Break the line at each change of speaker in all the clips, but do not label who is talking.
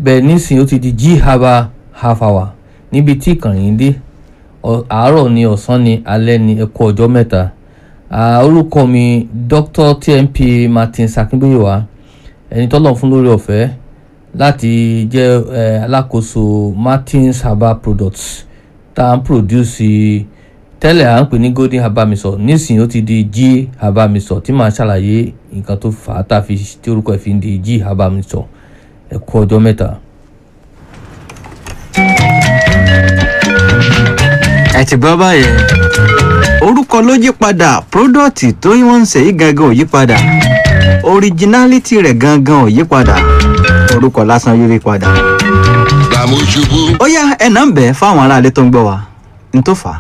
bẹ́ẹ̀ nísìnyí ó ti di g haba half hour níbi tí ìkànnì dé Ọ- àárọ̀ ni ọ̀sán ni alẹ́ ni ẹ kú ọjọ́ mẹ́ta Ah, orúkọ mi dr tmp martin sakinboyewa ẹni tọ́lọ̀ fún lórí ọ̀fẹ́ láti jẹ́ eh, alákòóso martins herbal products tá à ń produce tẹ́lẹ̀ à ń pè ní golden herbal mixture nísìnyí ó ti di g herbal mixture tí màá ṣàlàyé nǹkan tó fà á tá a fi tí orúkọ ẹ̀ fi ń di g herbal mixture ẹ kú ọjọ́ mẹ́ta.
ẹ ti gbọ́ báyẹn orúkọ ló yí padà pródọ̀tì tó wọ́n ń ṣe yí gangan ò yí padà orijinálítì rẹ̀ gangan ò yí padà orúkọ lásán yí padà.
gbàmójúbú
ó yá ẹ̀nà ń bẹ̀ fáwọn aráalé tó ń gbọ́ wa n tó fà á.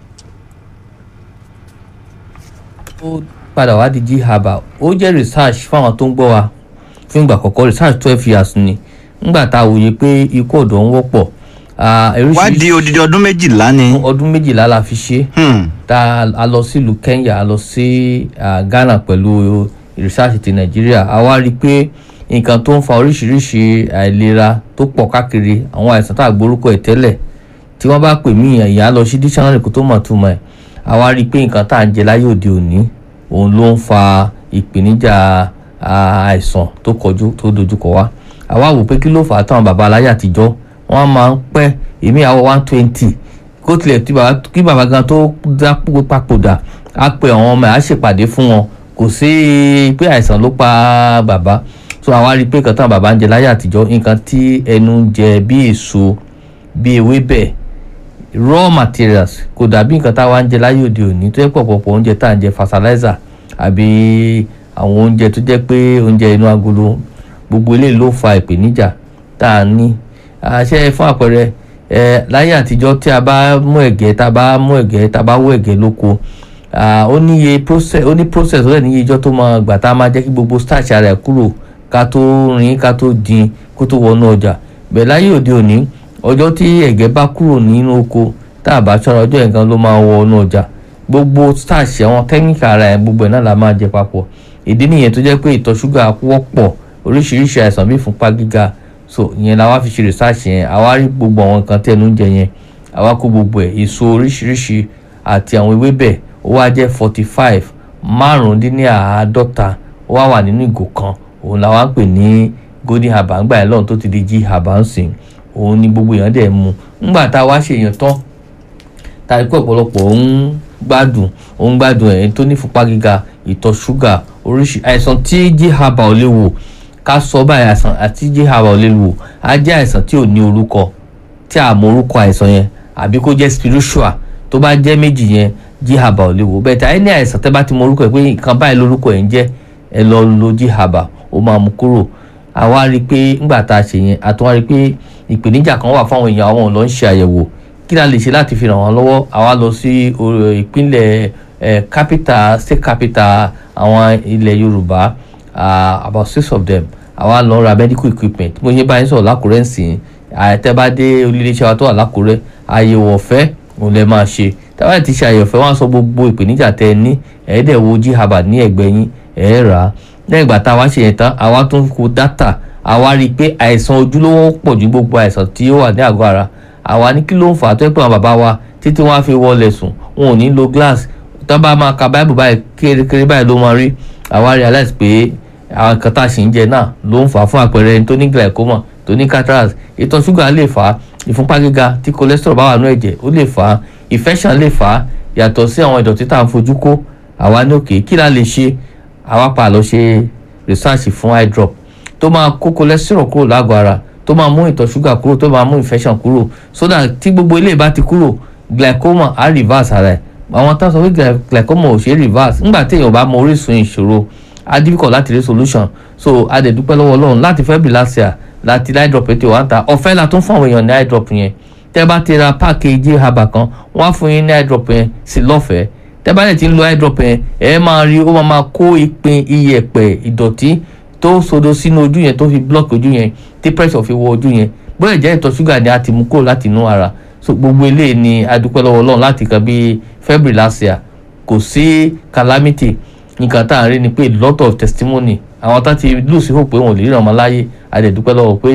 ó padà wá di g herbal ó jẹ́ research fáwọn tó ń gbọ́ wa fún ìgbà àkọ́kọ́ research twelve years ni ńgbà tá a wòye pé ikú ọ̀dọ́ ń wọ́pọ̀ ah,
wá
oríṣiríṣi
di odidi ọdún méjìlá ni.
ọdún méjìlá la fi ṣe
Hmm.
tá a lọ sílùú Kenya a lọ sí ah, Ghana pẹ̀lú research ti Nàìjíríà a wá rí i pé nǹkan tó ń fa oríṣiríṣi àìlera tó pọ̀ káàkiri àwọn àìsàn tá a gbórúkọ ẹ̀ tẹ́lẹ̀ tí wọ́n bá pè mí ìyá lọ sí dictionary kó tó mọ̀ túmọ̀ ẹ̀ a wá rí i pé nǹkan tá à ń jẹ láyé òde òní òun ló ń fa ìpèníjà ah, àìsàn tó kọjú tó dojúkọ wá a wá wò pé kí ló fà á táwọn bàbá aláyé àtijọ́ wọ́n máa ń pẹ́ èmi àwọ̀ one twenty kó tilẹ̀ tí bàbá kí bàbá gan tó dápò papòdà á pe àwọn ọmọ ẹ̀ á ṣèpàdé fún wọn kò sí pé àìsàn ló pa bàbá so àwa rí i pé nǹkan táwọn bàbá ń jẹ láyé àtijọ́ nǹkan tí ẹnu ń jẹ bí èso bí ewébẹ̀ raw materials kò dàbí nǹkan táwa ń jẹ láyé òde òní tó yẹ pọ̀pọ̀pọ̀ oúnjẹ tá à ń jẹ fertilizer àbí àwọn oúnjẹ tó jẹ́ pé oúnjẹ inú agolo gbogbo eléyìí ló fa ìpèníjà tá a ní àṣẹ fún àpẹẹrẹ ẹ láyé àtijọ́ tí a bá mú ẹ̀gẹ́ tá a bá mú ẹ̀gẹ́ tá a bá wó ẹ̀gẹ́ lóko ah, ó níye process ó ní process ó lẹ̀ níye ijọ́ tó máa gbà tá a máa jẹ́ kí gbogbo starch ara ẹ̀ kúrò ká tó rin ká tó dín kó tó wọnú ọjà bẹ́ẹ̀ láyé òde òní ọjọ́ tí ẹ̀gẹ́ bá kúrò nínú oko tá a bá ṣọ́ra ọjọ́ yẹn gan ló máa wọnú ọjà gbogbo starch àwọn technical ara ẹ̀ gbogbo ẹ̀ náà la máa jẹ papọ̀ ìdí nìyẹn tó jẹ́ pé ìtọ̀ ṣúgà wọ́pọ̀ oríṣiríṣi àìsàn bíi ìfúnpá gíga so ìyẹn la wá fi ṣe research yẹn àwa rí gbogbo àwọn nǹkan tí ẹnu ń jẹ yẹn àwa kó gbogbo ẹ̀ èso oríṣiríṣi àti àwọn ewébẹ̀ ó wá jẹ́ forty five márùndínláàádọ́ta ó wá wà nínú ìgò kan òun la wá ń pè ní golden herbal ńgbà yẹn lọ́run tó ti di g herbal ń sìn òun ni gbogbo èèyàn dẹ̀ mu ńgbà tá a wá ṣe èèyàn tán tàbí pé ọ̀pọ̀lọpọ̀ ń gbádùn ń gbádùn ẹ̀ tó ní fúnpá gíga ìtọ̀ ṣúgà oríṣi àìsàn tí g herbal ò lè wò ká sọ báyìí àìsàn àti g herbal ò lè wò á jẹ́ àìsàn tí ò ní orúkọ tí a mọ orúkọ àìsàn yẹn àbí kó jẹ́ spiritual tó bá jẹ́ méjì yẹn g herbal ò lè wò bẹ́ẹ̀ tí àyè ní àìsàn tẹ́ bá ti mọ orúkọ ẹ̀ pé nǹkan báyìí lórúkọ ẹ̀ ń jẹ́ ẹ lọ lo g herbal ó máa mú kúrò àwa rí i pé ńgbà tá a ṣe yẹn àti wá rí i pé ìpèníjà kan wà fáwọn èèyàn àwọn ò lọ ń ṣe àyẹ̀wò kí la lè ṣe láti fi ràn wọ́n lọ́wọ́ àwa lọ sí o- ìpínlẹ̀ eh, capital state capital àwọn ilẹ̀ yorùbá ah, about six of them àwa lọ ra medical equipment mo ṣe báyìí sọ̀rọ̀ lákùrẹ́ ǹsìn àtẹ́bádé olùléṣẹ́ wa tó wà lákùrẹ́ àyẹ̀wò ọ̀fẹ́ òun lè máa ṣe tábàlì ti ṣe àyẹ̀wò ọ̀fẹ́ wọ́n á sọ gbogbo ìpèníjà tẹ́ ẹ ní ẹ̀ẹ́dẹ̀ wo g herbal ní ẹ̀gbẹ́ yín ẹ̀ẹ́ rà á lẹ́yìn ìgbà tá a wá ṣe yẹn tán àwa tún kó dátà àwa rí i pé àìsàn ojúlówó pọ̀ ju gbogbo àìsàn tí ó wà ní àgọ́ ara àwa ní kí ló ń fà á tó yẹ pé àwọn bàbá wa títí wọn á fi wọlé sùn wọn ò ní lo glass tó bá máa ka báìbù báyìí kérékéré báyìí ló máa rí àwa realize pé àwọn nǹkan tá a sì ń jẹ náà ló ń fà á fún àpẹẹrẹ ẹni tó ní glaucoma tó ní cataract ìtọ̀ ṣúgà lè fà á ìfúnpá gíga tí cholesterol bá wà nínú ẹ̀jẹ̀ ó lè fà á infection lè fà á yàtọ̀ sí àwọn ìdọ̀tí tá à ń fojú kó àwa ní òkè kí la lè ṣe àwa pa àlọ́ ṣe research fún eye drop tó máa kó cholesterol kúrò lágọ̀ ara tó máa mú ìtọ̀ ṣúgà kúrò tó máa mú infection kúrò so that tí gbogbo ilé bá ti kúrò glaucoma á reverse ara ẹ̀ àwọn tá a sọ pé gla- glaucoma ò ṣe é reverse nígbà tí èèyàn bá mọ orísun ìṣòro á difficult láti rí solution so a dẹ̀ dúpẹ́ lọ́wọ́ ọlọ́run láti february last year láti eye drop ètò wa ń ta ọ̀fẹ́ la tún fún àwọn èèyàn ní eye drop yẹn tẹ́ bá ti ra package herbal kan wọ́n á fún yín ní eye drop yẹn sí lọ́fẹ̀ẹ́ tẹ́ bá dẹ̀ ti ń lo eye drop yẹn ẹ máa rí ó máa máa kó ìpín iyẹ̀pẹ̀ ìdọ̀tí tó sodo sínú ojú yẹn tó fi block ojú yẹn tí pressure fi wọ ojú yẹn bóyá jẹ́ ìtọ̀ ṣúgà ni a ti mú kúrò láti inú ara so gbogbo eléyìí ni a dúpẹ́ lọ́wọ́ ọlọ́run láti kan bíi february last year kò sí calamity nǹkan tá à ń rí ni pé lot of testimony àwọn tá ti lù sí hope pé wọn ò lè ríran ọmọ láyé a dẹ̀ dúpẹ́ lọ́wọ́ pé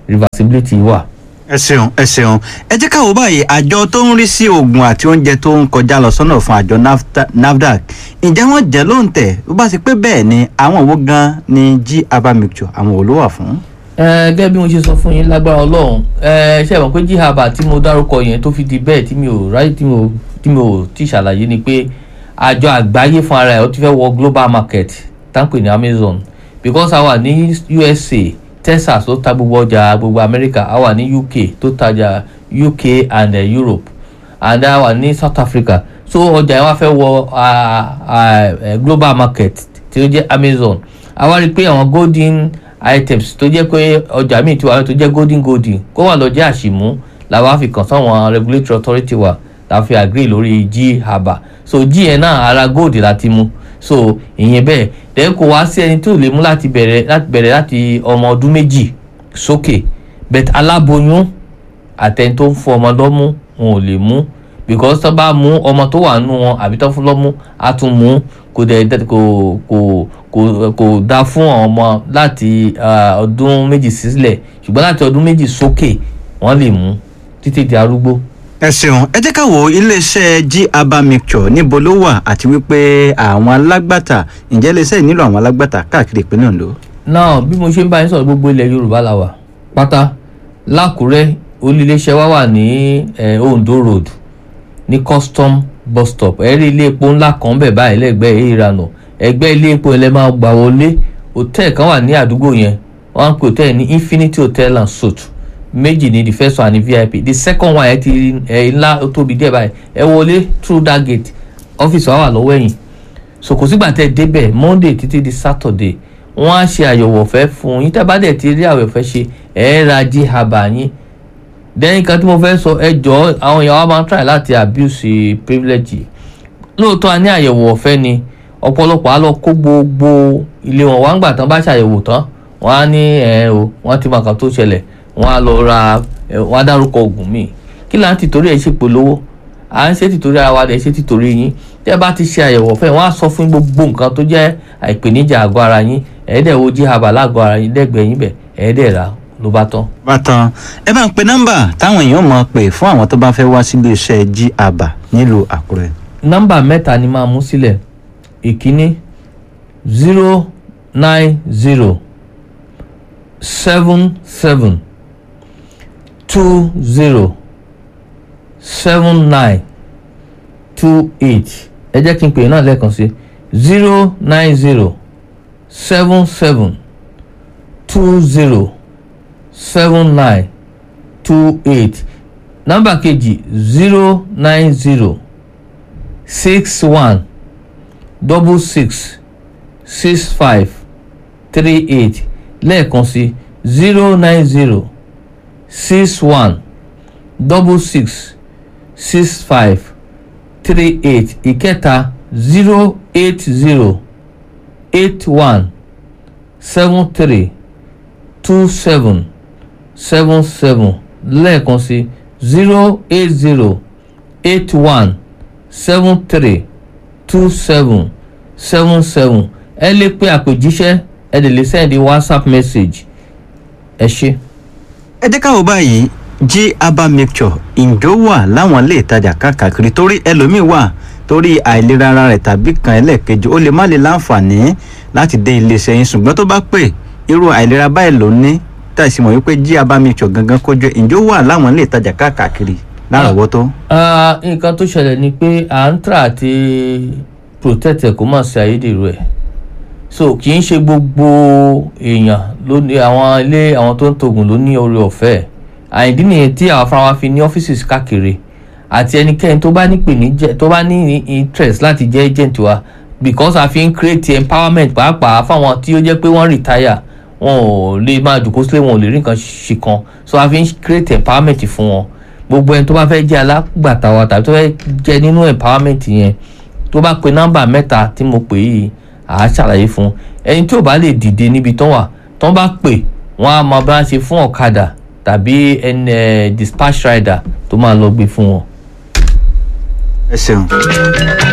reversibility wà.
ẹ ṣeun ẹ ṣeun ẹ jẹ́ ká wò báyìí àjọ tó ń rí sí oògùn àti oúnjẹ tó ń kọjá lọ sọ́nà fún àjọ NAFTA- nafdac ǹjẹ́ wọ́n jẹ́ ló ń tẹ̀ bó bá ṣe pé bẹ́ẹ̀ ni àwọn wo gan ni g herbal mixture àwọn wo ló wà fún.
ẹ gẹ́gẹ́ bí mo ṣe sọ fún yín lágbára ọlọ́run ẹ ṣe mọ̀ pé jihaba tí mo dárúkọ yẹn tó fi di bẹ́ẹ̀ tí mi ò ráyè tí mi ò tí mi ò tí ṣàlàyé ni pé àjọ àgbáyé fún ara ẹ̀ ó ti fẹ́ wọ global market táǹpì ní Amazon because a wà ní USA Texas tó ta gbogbo ọjà gbogbo America a wà ní UK tó tajà UK and uh, Europe and a wà ní South Africa so ọjà yẹn wá fẹ́ wọ ah, ah, eh, global market tí ó jẹ́ Amazon a wá rí i pé àwọn golden items tó jẹ́ pé ọjà míì ti wà tó jẹ́ golden golden kó wà lọ jẹ́ àṣìmú làwọn á fi kàn sáwọn regulatory authority wa la fi agree lórí g haba so g yẹn náà ara gold láti mú so ìyẹn bẹ́ẹ̀ then kò wá sí ẹni tó lè mú láti bẹ̀rẹ̀ láti bẹ̀rẹ̀ láti ọmọ ọdún méjì sókè but aláboyún àtẹni tó ń fún ọmọ lọ́mú wọn ò lè mú because tó bá mú ọmọ tó wà nù wọn àbí tó fún lọ́mú á tún mú kò dẹ̀ dẹ̀- kò kò kò kò dá fún àwọn ọmọ láti ah, ọdún méjì sílẹ̀ ṣùgbọ́n láti ọdún méjì sókè wọ́n lè mú títí di arúgbó.
ẹ ṣeun ẹ jẹ́ ká wo iléeṣẹ́ g herbal mixture níbo ló wà àti wípé àwọn alágbàtà ǹjẹ́ iléeṣẹ́ yìí nílò àwọn alágbàtà káàkiri ìpínlẹ̀ Ondo.
náà bí mo ṣe ń bá yín sọ̀rọ̀ gbogbo ilẹ̀ yorùbá la wà pátá lákùrẹ́ olùléṣẹ́ wa wà ní eh, ondo road ní custom bus stop ẹ rí ilé epo ńlá kan bẹ̀ báyìí lẹ́gbẹ̀ẹ́ ìranà ẹgbẹ́ ilé epo ilẹ̀ máa gbà wọlé hòtẹ́ẹ̀ kan wà ní àdúgbò yẹn wọ́n á pè hòtẹ́ẹ̀ ní infinity hotel and suite méjì ní the first one ní vip the second one ẹ ti ẹ ńlá ó tóbi díẹ̀ báyìí ẹ wọlé through that gate ọ́fíìsì wa wà lọ́wọ́ ẹ̀yìn so kò sígbà tẹ́ ẹ débẹ̀ monday títí di saturday wọ́n á ṣe àyẹ̀wò ọ̀fẹ́ fún yín tẹ́ bá dẹ̀ ti rí àwẹ̀ ọ̀fẹ́ ṣe ẹ̀ ra jí haba yín then nǹkan tí mo fẹ́ sọ ẹ jọ̀ọ́ àwọn èèyàn wa máa ń try láti abuse privilege lóòótọ́ a ní àyẹ̀wò ọ̀fẹ́ ni ọ̀pọ̀lọpọ̀ á lọ kó gbogbo ilé wọn wá ń gbà tán bá ṣàyẹ̀wò tán wọ́n á ní ẹ̀ o wọ́n ti mọ nǹkan tó ṣẹlẹ̀ wọ́n á lọ ra ẹ̀ wọ́n á dárúkọ oògùn míì kí là ń tìtorí ẹ̀ ṣe polówó à ń ṣe tìtorí ara wa dẹ̀ ṣe tìtorí yín tẹ́ ẹ bá ti ṣe àyẹ̀wò ọ̀fẹ́ wọ́n á sọ fún yín gbogbo nǹkan tó jẹ́ àìpèníjà àgọ́ ara yín ẹ̀ẹ́dẹ̀ wo jí haba lágọ̀ọ́ ara yín lẹ́gbẹ̀ẹ́ yín bẹ̀ ẹ̀ẹ́dẹ̀ rà ló bá tán.
bátan ẹ bá ń pe nọ́mbà táwọn èèyàn mọ̀ pé fún àwọn tó bá fẹ́ wá sí iléeṣẹ́ g herbal nílùú Àkúrẹ́.
nọ́mbà mẹ́ta ni máa mú sílẹ̀ ìkíní zero nine zero seven seven two zero seven nine two eight ẹ jẹ́ kí n pè é náà lẹ́ẹ̀kan sí zero nine zero seven seven two zero seven nine two eight nọ́mbà kejì zero nine zero six one double six six five three eight lẹ́ẹ̀kan sí zero nine zero six one double six six five three eight ìkẹta zero eight zero eight one seven three two seven seven seven lẹ́ẹ̀kan sí zero eight zero eight one seven three two seven seven seven ẹ lè pe àpèjíṣẹ́ ẹ lè lè send whatsapp message ẹ ṣé.
ẹ jẹ́ ká wò báyìí g herbal mixture ǹjọ́ wà láwọn ilé ìtajà káàkiri torí ẹlòmíín wà torí àìlera ara rẹ̀ tàbí kan ẹlẹ́ẹ̀kejì ó lè má lè láǹfààní láti dé iléeṣẹ́ yín ṣùgbọ́n tó bá pè irú àìlera báyìí ló ní tàìsí mọ̀ wípé g herbal mixture gangan kójú ẹ̀ ǹjọ́ wà láwọn ilé ìtajà káàkiri lárọ̀ọ́wọ́tó.
Ah, nǹkan tó ṣẹlẹ̀ ni pé à ń tà àti protect ẹ̀ kó má ṣe ayédèrú ẹ̀ so kì í ṣe gbogbo èèyàn ló ní àwọn ilé àwọn tó ń tògùn ló ní oore ọ̀fẹ́ àìdí nìyẹn tí àwọn afárá wa fi ní ọ́fíìsì káàkiri àti ẹnikẹ́ni tó bá ní ìpèníjà tó bá ní interest láti jẹ́ agent wa because a fi ń create empowerment pàápàá fáwọn tí ó jẹ́ pé wọ́n retire wọn ò lè máa jòkó sílé wọn ò lè rí nǹkan ṣe kan so a fi ń create empowerment fún wọn gbogbo ẹni tó bá fẹ́ jẹ́ alágbàtà wa tàbí tó fẹ́ jẹ́ nínú empowerment yẹn tó bá pe nọ́mbà mẹ́ta tí mo pè yìí àá ṣàlàyé fún un ẹni tí ò bá lè dìde níbi tán wà tán bá pè wọ́n á máa bá ṣe fún ọ̀kadà tàbí ẹni ẹ̀ dispatch rider tó máa lọ gbé fún wọn.
ẹ ṣeun.